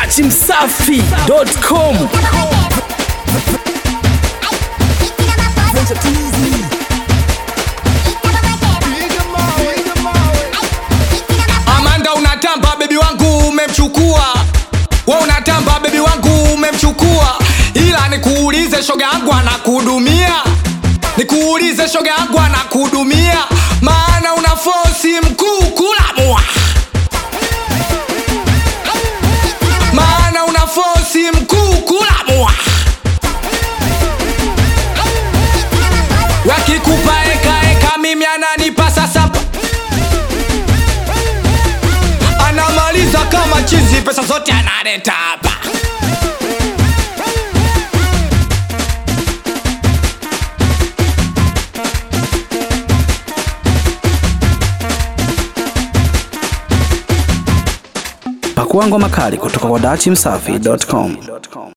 dachimsafi.com Amanda unatamba bebi wangu umemchukua we unatamba bebi wangu umemchukua ila nikuulize shoga yangu anakuhudumia nikuulize shoga yangu anakuhudumia maana una fosi mkuu kulamua maana una fosi mkuu kulamua wakikupa ekaeka mimi ananipa sasa anamaliza kama chizi pesa zote analeta hapa pakua ngoma kali kutoka kwa dachimsafi.com